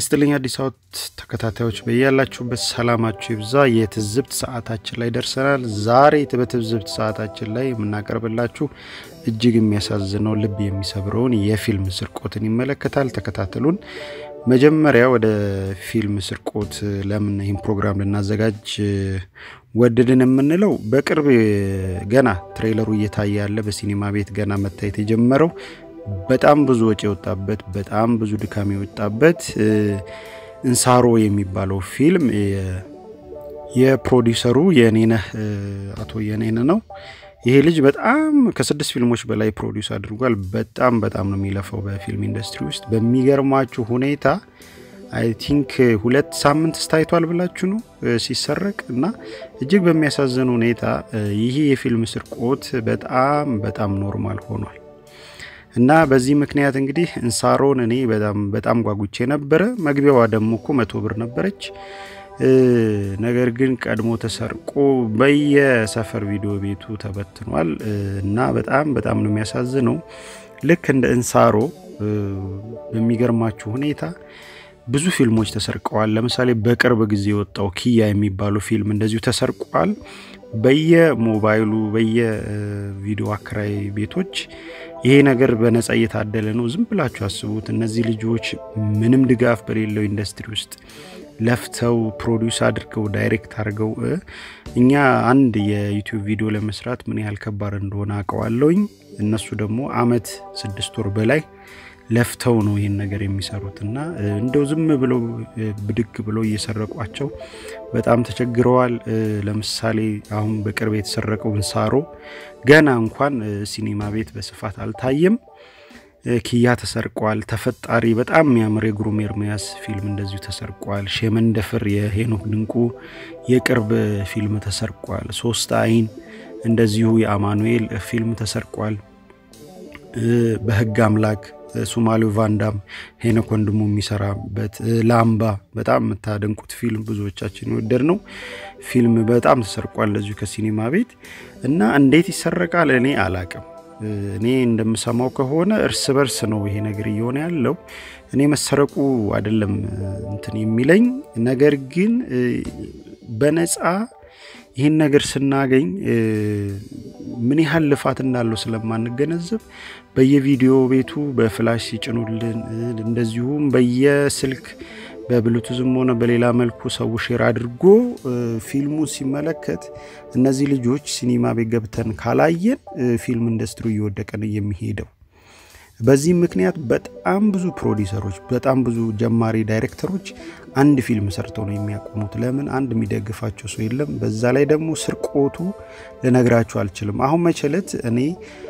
ይስጥልኝ አዲስ አበባ ተከታታዮች በያላችሁበት ሰላማችሁ ይብዛ። የትዝብት ሰዓታችን ላይ ደርሰናል። ዛሬ በትዝብት ሰዓታችን ላይ የምናቀርብላችሁ እጅግ የሚያሳዝነው ልብ የሚሰብረውን የፊልም ስርቆትን ይመለከታል። ተከታተሉን። መጀመሪያ ወደ ፊልም ስርቆት ለምን ይህን ፕሮግራም ልናዘጋጅ ወደድን የምንለው በቅርብ ገና ትሬለሩ እየታየ ያለ በሲኒማ ቤት ገና መታየት የጀመረው በጣም ብዙ ወጪ የወጣበት በጣም ብዙ ድካም የወጣበት እንሳሮ የሚባለው ፊልም የፕሮዲሰሩ የኔነህ አቶ የኔነ ነው። ይሄ ልጅ በጣም ከስድስት ፊልሞች በላይ ፕሮዲውስ አድርጓል። በጣም በጣም ነው የሚለፋው በፊልም ኢንዱስትሪ ውስጥ። በሚገርማችሁ ሁኔታ አይ ቲንክ ሁለት ሳምንት ስታይቷል ብላችሁ ነው ሲሰረቅ እና እጅግ በሚያሳዝን ሁኔታ ይህ የፊልም ስርቆት በጣም በጣም ኖርማል ሆኗል። እና በዚህ ምክንያት እንግዲህ እንሳሮን እኔ በጣም በጣም ጓጉቼ ነበረ። መግቢያዋ ደግሞ እኮ መቶ ብር ነበረች። ነገር ግን ቀድሞ ተሰርቆ በየሰፈር ቪዲዮ ቤቱ ተበትኗል እና በጣም በጣም ነው የሚያሳዝነው። ልክ እንደ እንሳሮ በሚገርማችሁ ሁኔታ ብዙ ፊልሞች ተሰርቀዋል። ለምሳሌ በቅርብ ጊዜ የወጣው ኪያ የሚባለው ፊልም እንደዚሁ ተሰርቋል። በየሞባይሉ በየቪዲዮ አከራይ ቤቶች ይሄ ነገር በነጻ እየታደለ ነው። ዝም ብላችሁ አስቡት። እነዚህ ልጆች ምንም ድጋፍ በሌለው ኢንዱስትሪ ውስጥ ለፍተው ፕሮዲውስ አድርገው ዳይሬክት አድርገው እኛ አንድ የዩቲዩብ ቪዲዮ ለመስራት ምን ያህል ከባድ እንደሆነ አውቀዋለሁኝ። እነሱ ደግሞ አመት ስድስት ወር በላይ ለፍተው ነው ይህን ነገር የሚሰሩት እና እንደው ዝም ብለው ብድግ ብለው እየሰረቋቸው በጣም ተቸግረዋል። ለምሳሌ አሁን በቅርብ የተሰረቀው እንሳሮ ገና እንኳን ሲኒማ ቤት በስፋት አልታየም። ኪያ ተሰርቋል። ተፈጣሪ በጣም የሚያምር የግሩም ኤርሚያስ ፊልም እንደዚሁ ተሰርቋል። ሼመንደፍር የሄኖክ ድንቁ የቅርብ ፊልም ተሰርቋል። ሶስት አይን እንደዚሁ የአማኑኤል ፊልም ተሰርቋል። በህግ አምላክ ሶማሌው ቫንዳም ሄኖክ ወንድሙ የሚሰራበት ላምባ በጣም የምታደንቁት ፊልም ብዙዎቻችን የወደድ ነው ፊልም በጣም ተሰርቋል እንደዚሁ ከሲኒማ ቤት እና እንዴት ይሰረቃል እኔ አላቅም። እኔ እንደምሰማው ከሆነ እርስ በርስ ነው ይሄ ነገር እየሆነ ያለው። እኔ መሰረቁ አይደለም እንትን የሚለኝ ነገር ግን በነፃ ይህን ነገር ስናገኝ ምን ያህል ልፋት እንዳለው ስለማንገነዘብ በየቪዲዮ ቤቱ በፍላሽ ሲጭኑልን እንደዚሁም በየስልክ በብሉቱዝም ሆነ በሌላ መልኩ ሰው ሼር አድርጎ ፊልሙን ሲመለከት እነዚህ ልጆች ሲኒማ ቤት ገብተን ካላየን ፊልም ኢንዱስትሪ እየወደቀ ነው የሚሄደው። በዚህ ምክንያት በጣም ብዙ ፕሮዲሰሮች፣ በጣም ብዙ ጀማሪ ዳይሬክተሮች አንድ ፊልም ሰርተው ነው የሚያቆሙት። ለምን? አንድ የሚደግፋቸው ሰው የለም። በዛ ላይ ደግሞ ስርቆቱ ልነግራችሁ አልችልም። አሁን መቸለት እኔ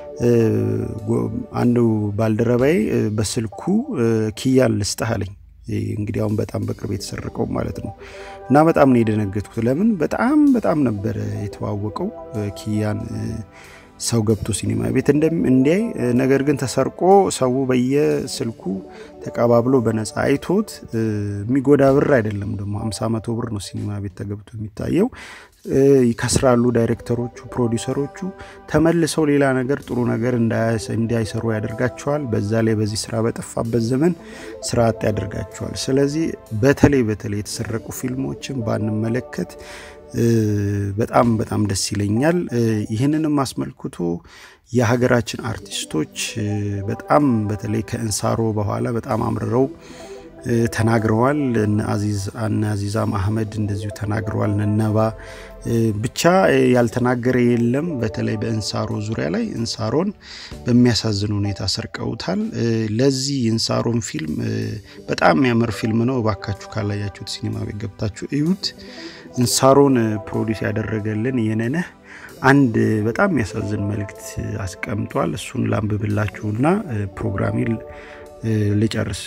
አንዱ ባልደረባዬ በስልኩ ኪያን ልስጥህ አለኝ። እንግዲህ አሁን በጣም በቅርብ የተሰረቀው ማለት ነው። እና በጣም ነው የደነገጥኩት። ለምን? በጣም በጣም ነበረ የተዋወቀው ኪያን ሰው ገብቶ ሲኒማ ቤት እንዲያይ። ነገር ግን ተሰርቆ ሰው በየስልኩ ተቀባብሎ በነፃ አይቶት የሚጎዳ ብር አይደለም። ደግሞ ሀምሳ መቶ ብር ነው ሲኒማ ቤት ተገብቶ የሚታየው። ይከስራሉ ዳይሬክተሮቹ፣ ፕሮዲውሰሮቹ ተመልሰው ሌላ ነገር ጥሩ ነገር እንዳይሰሩ ያደርጋቸዋል። በዛ ላይ በዚህ ስራ በጠፋበት ዘመን ስራ አጥ ያደርጋቸዋል። ስለዚህ በተለይ በተለይ የተሰረቁ ፊልሞችን ባንመለከት በጣም በጣም ደስ ይለኛል። ይህንንም አስመልክቶ የሀገራችን አርቲስቶች በጣም በተለይ ከእንሳሮ በኋላ በጣም አምርረው ተናግረዋል። እነ አዚዛም አህመድ እንደዚሁ ተናግረዋል። ነነባ ብቻ ያልተናገረ የለም። በተለይ በእንሳሮ ዙሪያ ላይ እንሳሮን በሚያሳዝን ሁኔታ ሰርቀውታል። ለዚህ እንሳሮን ፊልም በጣም የሚያምር ፊልም ነው። እባካችሁ ካላያችሁት ሲኒማ ቤት ገብታችሁ እዩት። እንሳሮን ፕሮዲስ ያደረገልን የነነህ አንድ በጣም የሚያሳዝን መልእክት አስቀምጧል። እሱን ላንብብላችሁና ፕሮግራሜን ልጨርስ።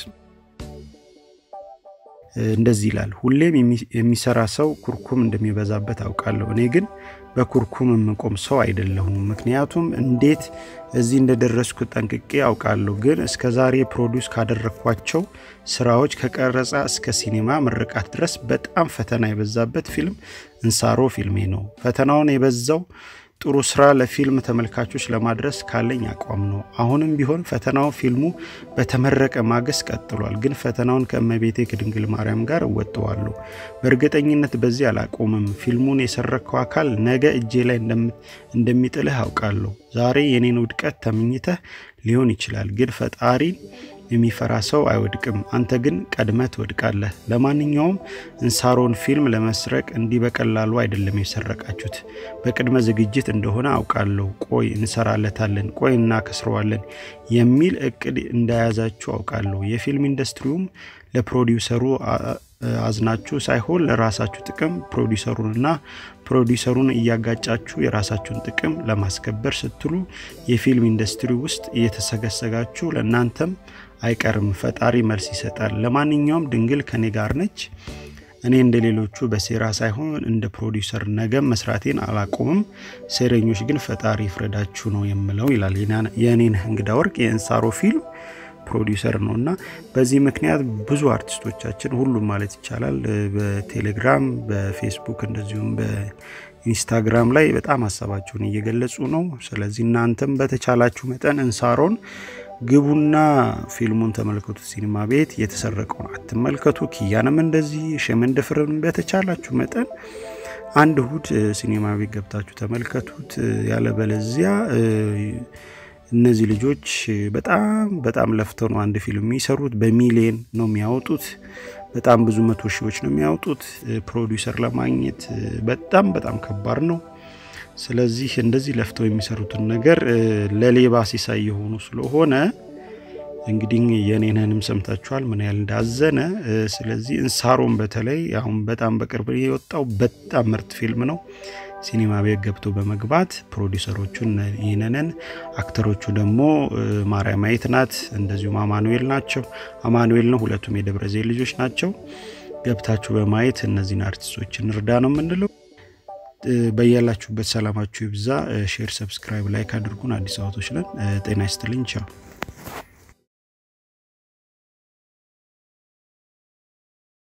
እንደዚህ ይላል። ሁሌም የሚሰራ ሰው ኩርኩም እንደሚበዛበት አውቃለሁ። እኔ ግን በኩርኩም የምቆም ሰው አይደለሁም። ምክንያቱም እንዴት እዚህ እንደደረስኩ ጠንቅቄ አውቃለሁ። ግን እስከ ዛሬ ፕሮዲውስ ካደረግኳቸው ስራዎች ከቀረጻ እስከ ሲኒማ ምርቃት ድረስ በጣም ፈተና የበዛበት ፊልም እንሳሮ ፊልሜ ነው። ፈተናውን የበዛው ጥሩ ስራ ለፊልም ተመልካቾች ለማድረስ ካለኝ አቋም ነው። አሁንም ቢሆን ፈተናው ፊልሙ በተመረቀ ማግስት ቀጥሏል። ግን ፈተናውን ከእመቤቴ ከድንግል ማርያም ጋር እወጠዋለሁ። በእርግጠኝነት በዚህ አላቆምም። ፊልሙን የሰረከው አካል ነገ እጄ ላይ እንደሚጥልህ አውቃለሁ። ዛሬ የኔን ውድቀት ተመኝተህ ሊሆን ይችላል፣ ግን ፈጣሪን የሚፈራ ሰው አይወድቅም። አንተ ግን ቀድመህ ትወድቃለህ። ለማንኛውም እንሳሮን ፊልም ለመስረቅ እንዲህ በቀላሉ አይደለም የሰረቃችሁት። በቅድመ ዝግጅት እንደሆነ አውቃለሁ። ቆይ እንሰራለታለን፣ ቆይ እናከስረዋለን የሚል እቅድ እንደያዛችሁ አውቃለሁ። የፊልም ኢንዱስትሪውም ለፕሮዲውሰሩ አዝናችሁ ሳይሆን ለራሳችሁ ጥቅም ፕሮዲውሰሩንና ፕሮዲውሰሩን እያጋጫችሁ የራሳችሁን ጥቅም ለማስከበር ስትሉ የፊልም ኢንዱስትሪ ውስጥ እየተሰገሰጋችሁ ለእናንተም አይቀርም። ፈጣሪ መልስ ይሰጣል። ለማንኛውም ድንግል ከኔ ጋር ነች። እኔ እንደ ሌሎቹ በሴራ ሳይሆን እንደ ፕሮዲውሰር ነገም መስራቴን አላቆምም። ሴረኞች ግን ፈጣሪ ይፍረዳችሁ ነው የምለው ይላል የኔነህ እንግዳ ወርቅ የእንሳሮ ፊልም ፕሮዲውሰር ነው እና በዚህ ምክንያት ብዙ አርቲስቶቻችን ሁሉም ማለት ይቻላል በቴሌግራም በፌስቡክ እንደዚሁም በኢንስታግራም ላይ በጣም ሀሳባቸውን እየገለጹ ነው። ስለዚህ እናንተም በተቻላችሁ መጠን እንሳሮን ግቡና ፊልሙን ተመልከቱት። ሲኒማ ቤት የተሰረቀውን አትመልከቱ። ኪያንም እንደዚህ ሸመንደፍርን በተቻላችሁ መጠን አንድ እሁድ ሲኒማ ቤት ገብታችሁ ተመልከቱት። ያለበለዚያ እነዚህ ልጆች በጣም በጣም ለፍተው ነው አንድ ፊልም የሚሰሩት። በሚሊየን ነው የሚያወጡት። በጣም ብዙ መቶ ሺዎች ነው የሚያወጡት። ፕሮዲውሰር ለማግኘት በጣም በጣም ከባድ ነው። ስለዚህ እንደዚህ ለፍተው የሚሰሩትን ነገር ለሌባ ሲሳይ የሆኑ ስለሆነ እንግዲህ የኔንንም ሰምታችኋል ምን ያህል እንዳዘነ። ስለዚህ እንሳሮን በተለይ አሁን በጣም በቅርብ የወጣው በጣም ምርጥ ፊልም ነው። ሲኒማ ቤት ገብቶ በመግባት ፕሮዲውሰሮቹን ይህንንን አክተሮቹ ደግሞ ማርያማዊት ናት፣ እንደዚሁም አማኑኤል ናቸው። አማኑኤል ነው፣ ሁለቱም የደብረ ዘይት ልጆች ናቸው። ገብታችሁ በማየት እነዚህን አርቲስቶችን እርዳ ነው የምንለው። በያላችሁበት ሰላማችሁ ይብዛ። ሼር፣ ሰብስክራይብ፣ ላይክ አድርጉን። አዲስ አበቶች ነን። ጤና ይስጥልኝ። ቻው